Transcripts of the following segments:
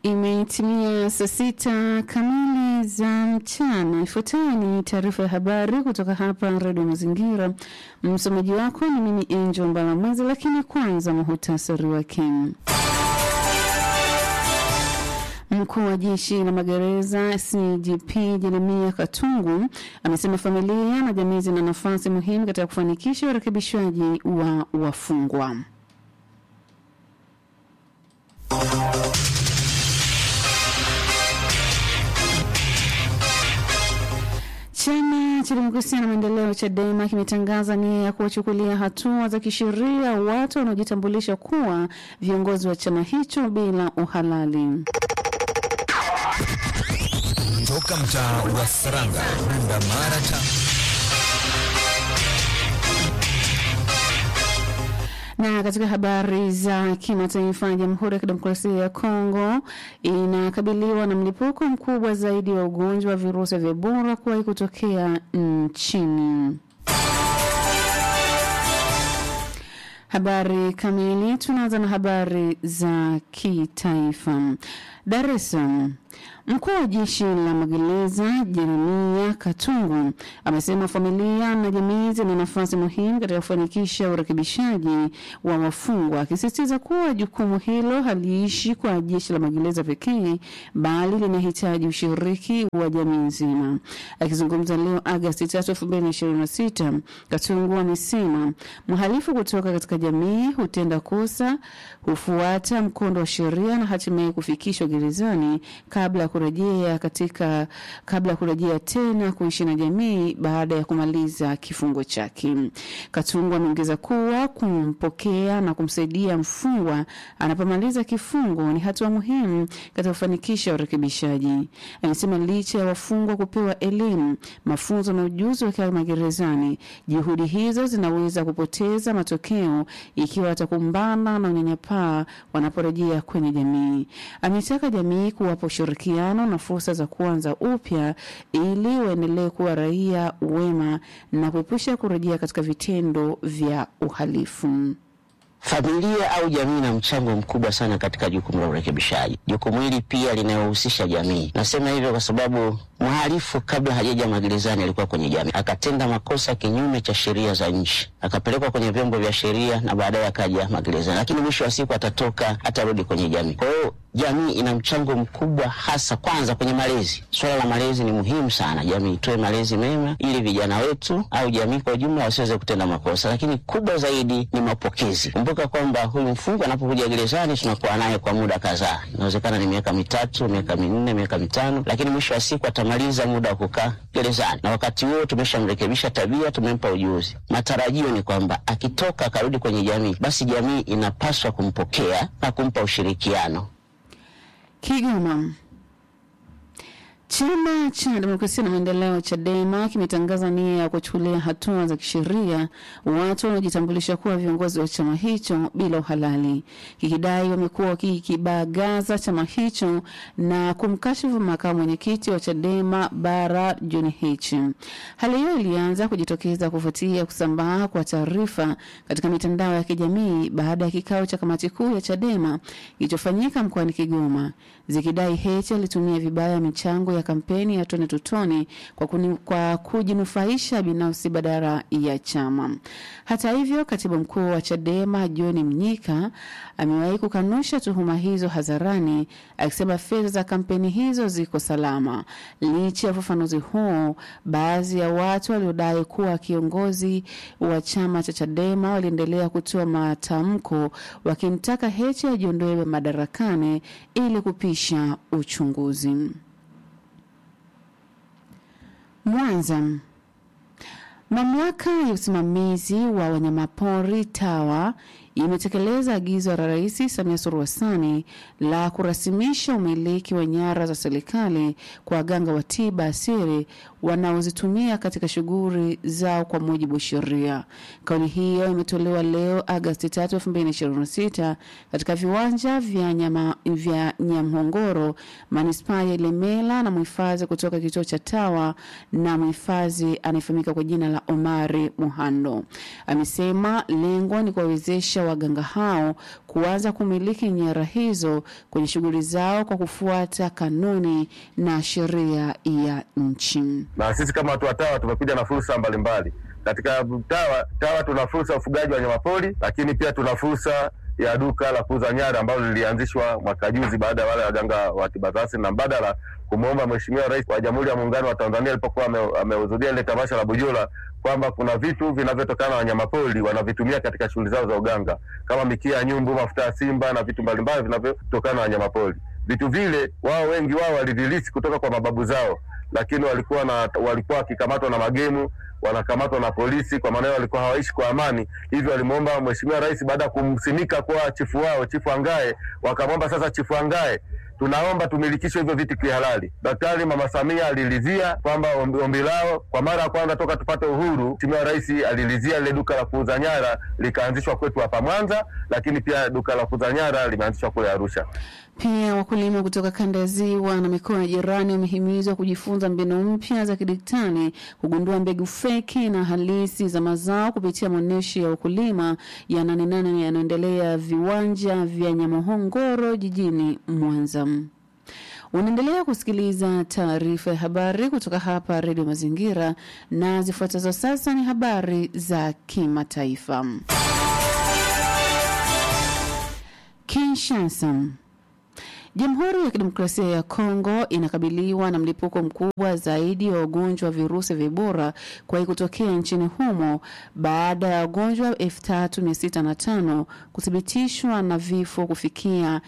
Imetimia saa sita kamili za mchana. Ifuatayo ni taarifa ya habari kutoka hapa Redio Mazingira. Msomaji wako ni mimi Angel Mbalamwezi, lakini kwanza muhutasari wake. Mkuu wa jeshi la magereza CGP Jeremia Katungu amesema familia na jamii zina nafasi muhimu katika kufanikisha urekebishwaji wa wafungwa. Chama cha Demokrasia na Maendeleo CHADEMA kimetangaza nia ya kuwachukulia hatua za kisheria watu wanaojitambulisha kuwa viongozi wa chama hicho bila uhalali. Toka mtaa wa Saranga, Bunda, Mara, Na katika habari za kimataifa, Jamhuri ya Kidemokrasia ya Kongo inakabiliwa na mlipuko mkubwa zaidi wa ugonjwa wa virusi vya Ebola kuwahi kutokea nchini. Habari kamili, tunaanza na habari za kitaifa. Dar es Salaam. Mkuu wa jeshi la magereza Jeremia Katungu amesema familia na jamii zina nafasi muhimu katika kufanikisha urekebishaji wa wafungwa, akisisitiza kuwa jukumu hilo haliishi kwa jeshi la magereza pekee, bali linahitaji ushiriki wa jamii nzima. Akizungumza leo Agosti 3, 2026, Katungu amesema mhalifu kutoka katika jamii hutenda kosa, hufuata mkondo wa sheria na hatimaye kufikishwa gerezani kabla ya kurejea katika kabla ya kurejea tena kuishi na jamii baada ya kumaliza kifungo chake. Katungu ameongeza kuwa kumpokea na kumsaidia mfungwa anapomaliza kifungo ni hatua muhimu katika kufanikisha urekebishaji. Amesema licha ya wafungwa kupewa elimu, mafunzo na ujuzi wakiwa magerezani, juhudi hizo zinaweza kupoteza matokeo ikiwa watakumbana na unyanyapaa wanaporejea kwenye jamii. Ametaka jamii kuwapa ushirikiano na fursa za kuanza upya ili waendelee kuwa raia wema na kuepusha kurejea katika vitendo vya uhalifu. Familia au jamii ina mchango mkubwa sana katika jukumu la urekebishaji. Jukumu hili pia linayohusisha jamii. Nasema hivyo kwa sababu mhalifu kabla hajaja magerezani alikuwa kwenye jamii, akatenda makosa kinyume cha sheria za nchi, akapelekwa kwenye vyombo vya sheria na baadaye akaja magerezani, lakini mwisho wa siku atatoka, atarudi kwenye jamii. Kwa hiyo jamii ina mchango mkubwa, hasa kwanza kwenye malezi. Swala la malezi ni muhimu sana, jamii itoe malezi mema ili vijana wetu au jamii kwa ujumla wasiweze kutenda makosa, lakini kubwa zaidi ni mapokezi. Kumbuka kwamba huyu mfungwa anapokuja gerezani tunakuwa naye kwa muda kadhaa, inawezekana ni miaka mitatu, miaka minne, miaka mitano, lakini mwisho wa siku atamaliza muda wa kukaa gerezani, na wakati huo tumeshamrekebisha tabia, tumempa ujuzi. Matarajio ni kwamba akitoka akarudi kwenye jamii, basi jamii inapaswa kumpokea na kumpa ushirikiano. Kigoma. Chama cha Demokrasia na Maendeleo CHADEMA kimetangaza nia ya kuchukulia hatua za kisheria watu wanaojitambulisha kuwa viongozi wa chama hicho bila uhalali, kikidai wamekuwa wakikibagaza chama hicho na kumkashifu makamu mwenyekiti wa CHADEMA bara John Heche. Hali hiyo ilianza kujitokeza kufuatia kusambaa kwa taarifa katika mitandao ya kijamii baada ya kikao cha kamati kuu ya CHADEMA kilichofanyika mkoani Kigoma, zikidai Heche alitumia vibaya michango ya kampeni ya tone tutone kwa, kuni, kwa kujinufaisha binafsi badala ya chama. Hata hivyo, katibu mkuu wa CHADEMA John Mnyika amewahi kukanusha tuhuma hizo hadharani, akisema fedha za kampeni hizo ziko salama. Licha ya ufafanuzi huo, baadhi ya watu waliodai kuwa kiongozi wa chama cha CHADEMA waliendelea kutoa matamko wakimtaka Heche ajiondoe madarakani ili kupisha uchunguzi. Mwanza. Mamlaka ya usimamizi wa wanyamapori TAWA imetekeleza agizo la Rais Samia Suluhu Hassan la kurasimisha umiliki wa nyara za serikali kwa waganga wa tiba asili wanaozitumia katika shughuli zao kwa mujibu wa sheria. Kauli hiyo imetolewa leo Agosti 3, 2026 katika viwanja vya nyama vya Nyamhongoro, manispaa ya Ilemela na mhifadhi kutoka kituo cha TAWA na mhifadhi anayefahamika kwa jina la Omari Muhando. Amesema lengo ni kuwawezesha waganga hao kuanza kumiliki nyara hizo kwenye shughuli zao kwa kufuata kanuni na sheria ya nchi. na sisi kama watu wa TAWA tumekuja na fursa mbalimbali katika TAWA. TAWA tuna fursa ya ufugaji wa wanyamapori, lakini pia tuna fursa ya duka la kuuza nyara ambalo lilianzishwa mwaka juzi baada ya wale waganga wa tiba za asili na mbadala kumwomba Mheshimiwa Rais wa Jamhuri ya Muungano wa Tanzania alipokuwa ame- amehudhuria ile tamasha la Bujola kwamba kuna vitu vinavyotokana na wanyamapori wanavitumia katika shughuli zao za uganga kama mikia ya nyumbu, mafuta ya simba na vitu mbalimbali vinavyotokana na wanyamapori. Vitu vile wao wengi wao walivilisi kutoka kwa mababu zao, lakini walikuwa na walikuwa wakikamatwa na magemu wanakamatwa na polisi, kwa maana hiyo walikuwa hawaishi kwa amani. Hivyo walimwomba Mheshimiwa Rais baada ya kumsimika kuwa chifu wao, Chifu Angae, wakamwomba sasa, Chifu Angae, tunaomba tumilikishwe hivyo vitu kihalali. Daktari Mama Samia alilizia kwamba ombi, ombi lao kwa mara ya kwanza toka tupate uhuru, Mheshimiwa Rais alilizia lile duka la kuuza nyara likaanzishwa kwetu hapa Mwanza, lakini pia duka la kuuza nyara limeanzishwa kule Arusha. Pia wakulima kutoka kanda ya ziwa na mikoa ya jirani wamehimizwa kujifunza mbinu mpya za kidigitali, kugundua mbegu feki na halisi za mazao kupitia maonyesho ya ukulima ya Nane Nane yanayoendelea viwanja vya Nyamohongoro jijini Mwanza. Unaendelea kusikiliza taarifa ya habari kutoka hapa Redio Mazingira, na zifuatazo sasa ni habari za kimataifa. Kinshasa. Jamhuri ya Kidemokrasia ya Kongo inakabiliwa na mlipuko mkubwa zaidi wa ugonjwa wa virusi vya Ebola kuwahi kutokea nchini humo baada ya wagonjwa 3605 kuthibitishwa na vifo kufikia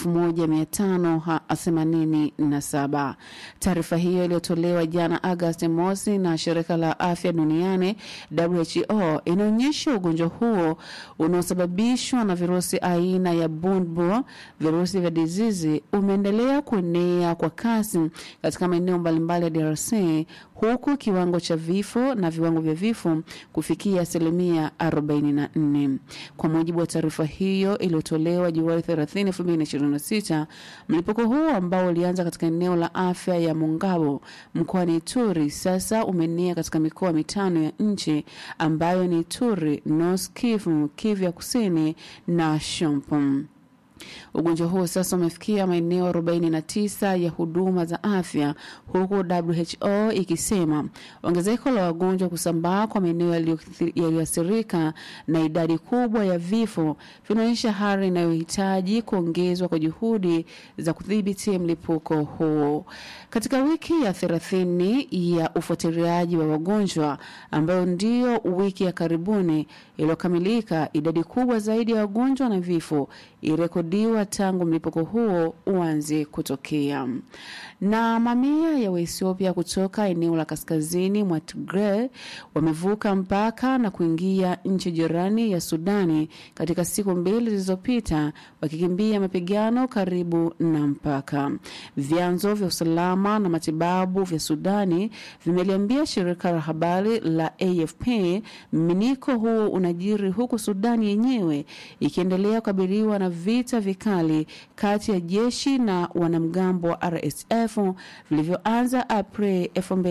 1587. Taarifa hiyo iliyotolewa jana Agosti mosi na shirika la afya duniani WHO inaonyesha ugonjwa huo unaosababishwa na virusi aina ya Bundbull, virusi vya dizizi umeendelea kuenea kwa kasi katika maeneo mbalimbali ya DRC huku kiwango cha vifo na viwango vya vifo kufikia asilimia 44. Kwa mujibu wa taarifa hiyo iliyotolewa Julai 30, 2026, mlipuko huo ambao ulianza katika eneo la afya ya Mongabo mkoani Ituri sasa umeenea katika mikoa mitano ya nchi ambayo ni Ituri, North Kivu, Kivu ya Kusini na Shompom. Ugonjwa huo sasa umefikia maeneo 49 ya huduma za afya huku WHO ikisema ongezeko la wagonjwa kusambaa kwa maeneo yaliyoathirika na idadi kubwa ya vifo vinaonyesha hali inayohitaji kuongezwa kwa juhudi za kudhibiti mlipuko huo. Katika wiki ya 30 ya ufuatiliaji wa wagonjwa ambayo ndio wiki ya karibuni iliyokamilika, idadi kubwa zaidi ya wagonjwa na vifo irekodiwa tangu mlipuko huo uanze kutokea. Na mamia ya Waethiopia kutoka eneo la kaskazini mwa Tigray wamevuka mpaka na kuingia nchi jirani ya Sudani katika siku mbili zilizopita, wakikimbia mapigano karibu na mpaka. Vyanzo vya usalama na matibabu vya Sudani vimeliambia shirika la habari la AFP mminiko huu unajiri huku Sudani yenyewe ikiendelea kukabiliwa na vita vikali kati ya jeshi na wanamgambo wa RSF vilivyoanza Aprili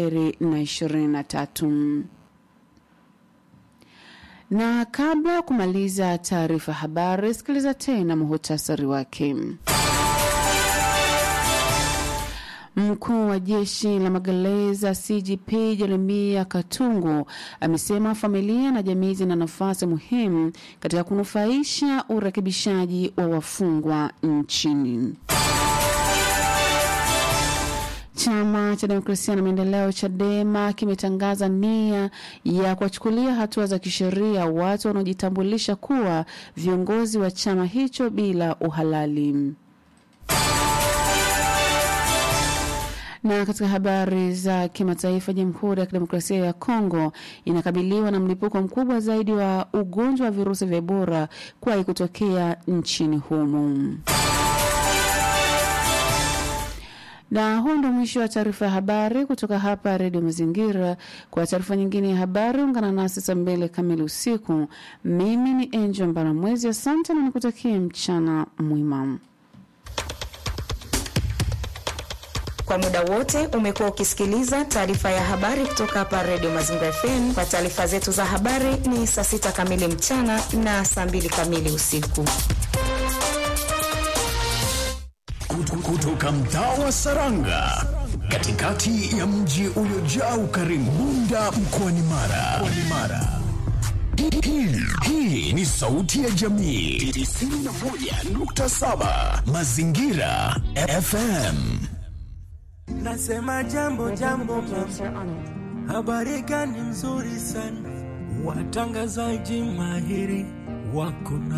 2023. Na kabla ya kumaliza taarifa habari, sikiliza tena muhutasari wake. Mkuu wa jeshi la magereza CGP Jeremia Katungu amesema familia na jamii zina nafasi muhimu katika kunufaisha urekebishaji wa wafungwa nchini. Chama cha Demokrasia na Maendeleo CHADEMA kimetangaza nia ya kuwachukulia hatua za kisheria watu wanaojitambulisha kuwa viongozi wa chama hicho bila uhalali. Na katika habari za kimataifa, Jamhuri ya Kidemokrasia ya Kongo inakabiliwa na mlipuko mkubwa zaidi wa ugonjwa wa virusi vya Ebola kuwahi kutokea nchini humo. Na huu ndo mwisho wa taarifa ya habari kutoka hapa Redio Mazingira. Kwa taarifa nyingine ya habari, ungana nasi saa mbili kamili usiku. Mimi ni Angel Mbaramwezi, asante na nikutakie mchana mwema. Kwa muda wote umekuwa ukisikiliza taarifa ya habari kutoka hapa Radio Mazingira FM. Kwa taarifa zetu za habari ni saa sita kamili mchana na saa mbili kamili usiku. Kutoka mtaa wa Saranga, katikati ya mji uliojaa ukarimu, Bunda mkoani Mara. Mara. Hii, hii ni sauti ya jamii 91.7 Mazingira FM. Nasema jambo jambo, habari gani nzuri sana, watangazaji mahiri wako na